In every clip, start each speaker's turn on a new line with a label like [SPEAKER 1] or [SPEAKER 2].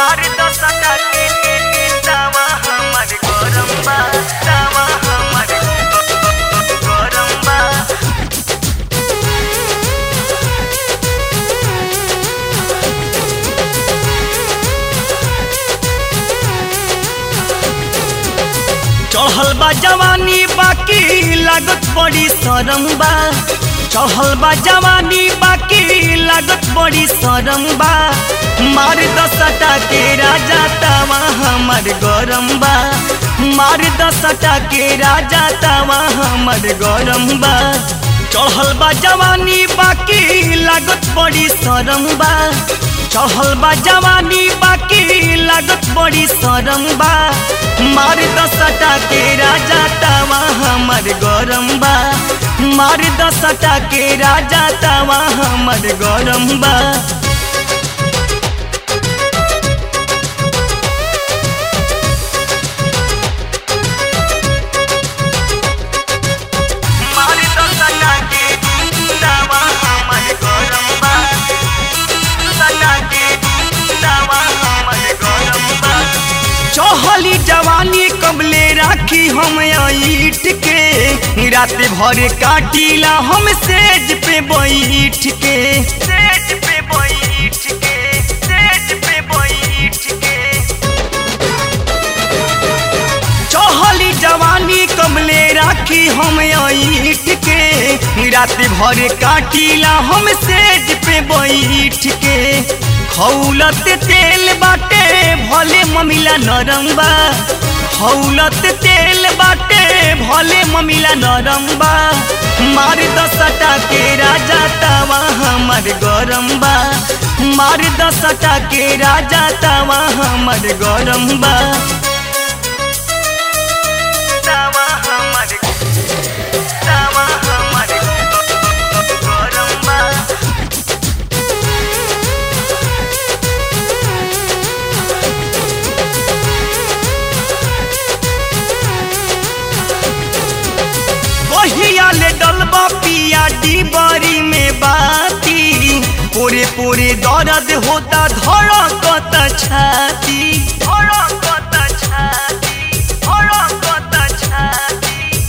[SPEAKER 1] मार दस के तावा हमर गरम बा तावा हमर गरम बा चढ़ल बा जवानी बाकी लागत बड़ी शरम बा चढ़ल बा जवानी बाकी लागत बड़ी शरम बा मार दसटा के राजा तावा हमर गरम बा मार दसटा के राजा तावा हमर गरम बा चढ़ल बा जवानी बाकी लागत बड़ी शरम बा चढ़ल बा जवानी बाकी लागत बड़ी शरम बा मार दसटा के राजा तावा हमर गरम बा मार दसटा के राजा तावा हमर गरम बा मार दसटा के तावा हमर गरम बा दसटा के तावा हमर गरम बा चहली जवानी कबले राखी हम ईट के रात भर काटिला हम सेज पे बैठ के सेज पे बैठ के सेज पे बैठ के चहली जवानी कबले राखी हम ईट के रात भर काटिला हम सेज पे बैठ के खौलत तेल बाटे भले ममिला नरम बा खौलत तेल बाटे भले ममिला नरम बा मार दसटा के राजा तावा हमर गरम बा मार दसटा के राजा तावा हमर गरम बा तावा हमर तावा हमर गरम बा कहिया ले डलबा पिया डिबरी में बाती पूरे पूरे दर्द होता धड़कत छाती धड़कत छाती धड़कत छाती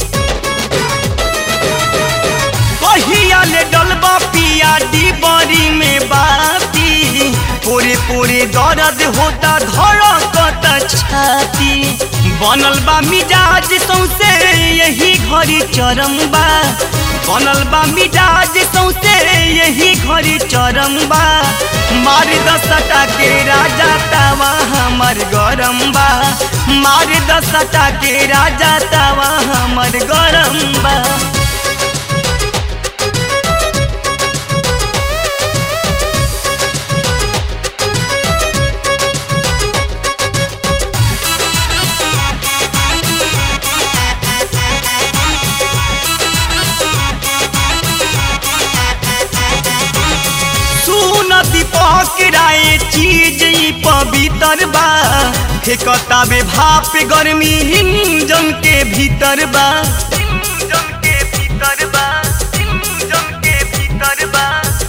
[SPEAKER 1] कहिया ले डलबा पिया डिबरी में बाती पूरे पूरे दर्द होता धड़कत छाती बनल बा मिजाज सौसे यही घड़ी चरम बा बनल बा मिजाज सौसे यही घड़ी चरम बा मार दसटा के राजा तावा हमर गरम बा मार दसटा के राजा तावा हमर गरम बा सुन दीपक राय चीज ई पवित्र बा फेकता बे भाप गर्मी हिंजन के भीतर बा हिंजन के भीतर बा हिंजन के भीतर बा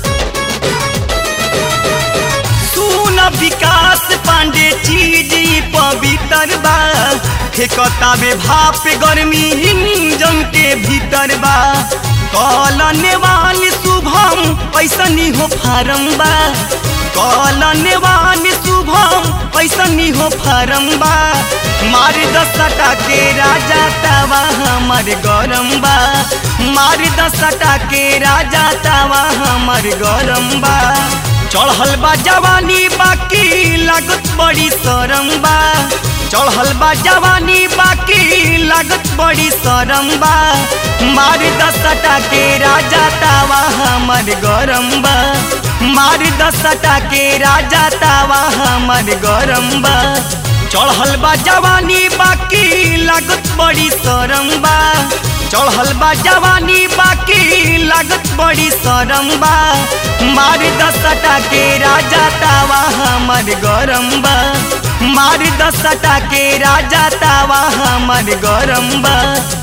[SPEAKER 1] सुन विकास पांडे चीज ई पवित्र बा फेकता बे भाप गर्मी हिंजन के भीतर बा कलनेवान शुभम ऐसनी हो फारम बा कलनेवान शुभम ऐसनी हो फारम बा मार दसटा के राजा तावा हमर गरम बा मार दसटा के राजा तावा हमर गरम बा चढ़ल बा जवानी बाकी लागत बड़ी शरम बा चढ़ल बा जवानी बाकी लागत बड़ी शरम बा मार दसटा के राजा तावा हमर गरम बा मार दसटा के राजा तावा हमर गरम बा चढ़ल बा जवानी बाकी लागत बड़ी शरम बा चढ़ल बा जवानी बाकी लागत बड़ी शरम बा मार दसटा के राजा तावा हमर गरम बा मार दसटा के राजा तावा हमर गरम बा